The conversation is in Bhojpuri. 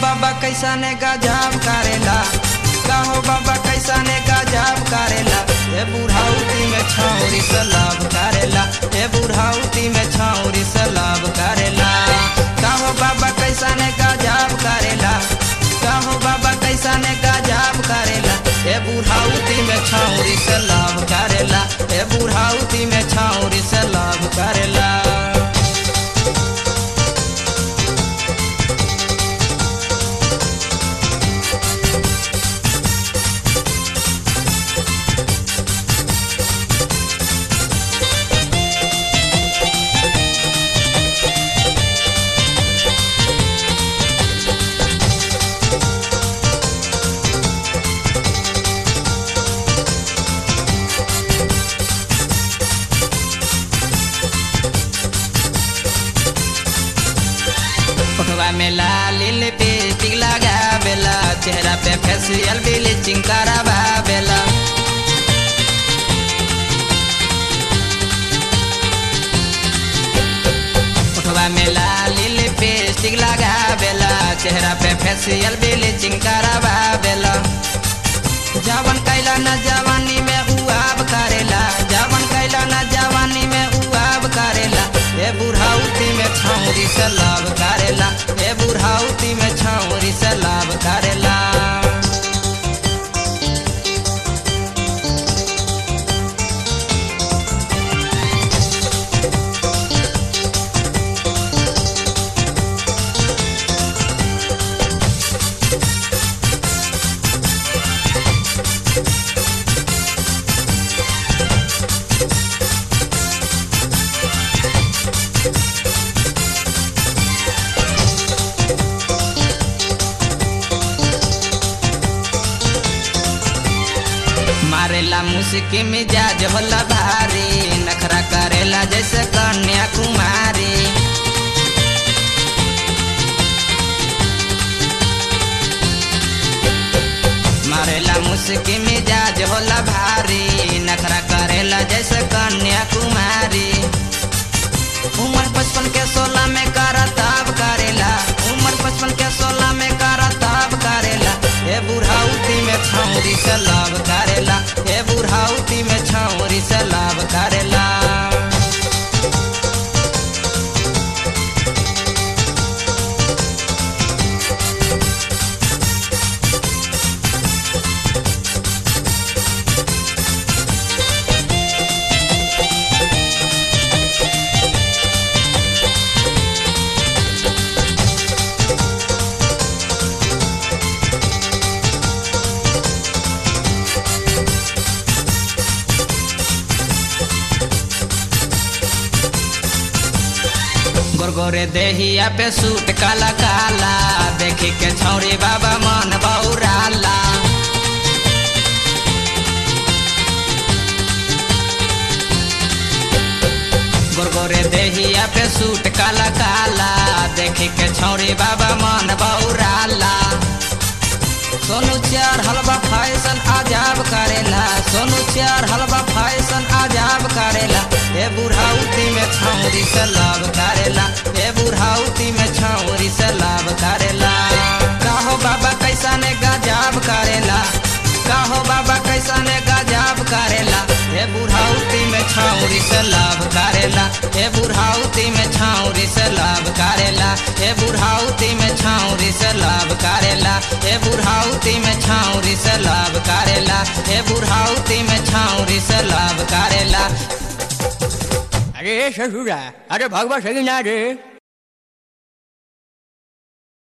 बाबा कैसा ने गजब करेला कहो बाबा कैसा ने गजब करेला ए बुढ़ाउती में छौरी से लाभ करेला ए बुढ़ाउती में छौरी से लाभ करेला कहो बाबा कैसा ने गजब करेला कहो बाबा कैसा ने गजब करेला ए बुढ़ाउती में छौरी से लाभ करेला ए बुढ़ाउती में छौरी से लाभ करेला फोटवा में लाल लिपस्टिक लगावेला चेहरा पे फेशियल ब्लीचिंग करावेला फोटवा में लाल लिपस्टिक लगावेला चेहरा पे फेशियल ब्लीचिंग करावेला जवन कैला न जवानी में उआब करेला जवन कैला न जवानी में उआब करेला ए बुढ़ाउती में छौरी से लाभ करेला ए बुढ़ाउती में छौरी से लाभ करेला मारेला मुस्की मिजाज होला भारी नखरा करेला जैसे कन्या कुमारी मारेला मुस्की मिजाज होला भारी नखरा करेला जैसे कन्या कुमारी उम्र पचपन के सोलह में करताब करेला उम्र पचपन के सोलह में करताब करेला ए बुढ़ाउती में छौरी से लाभ करेला ए बुढ़ाउती में छौरी से लाभ करेला गोरगोरे देहिया पे सूट काला काला देखी के छौरी बाबा मन बौराला गोरगोरे देहिया पे सूट काला काला देखी के छौरी बाबा मन बौराला सोनू चार हलवा फैशन आजाब करेला सोनू चार हलवा फैशन आजाब करेला ए बुढ़ाउती में छौरी से लाभ करेला ए बुढ़ाउती में छौरी से लाभ करेला काहो बाबा कैसा ने गजाब करेला काहो बाबा कैसा ने गजाब करेला ए बुढ़ाउती में छौरी से लाभ करेला ए बुढ़ाउती में छौरी से लाभ करेला ए बुढ़ाउती में छौरी से लाभ करेला ए बुढ़ाउती में छौरी से लाभ करेला ए बुढ़ाउती में छौरी से लाभ करेला अरे ससुरा अरे भगवा सही ना रे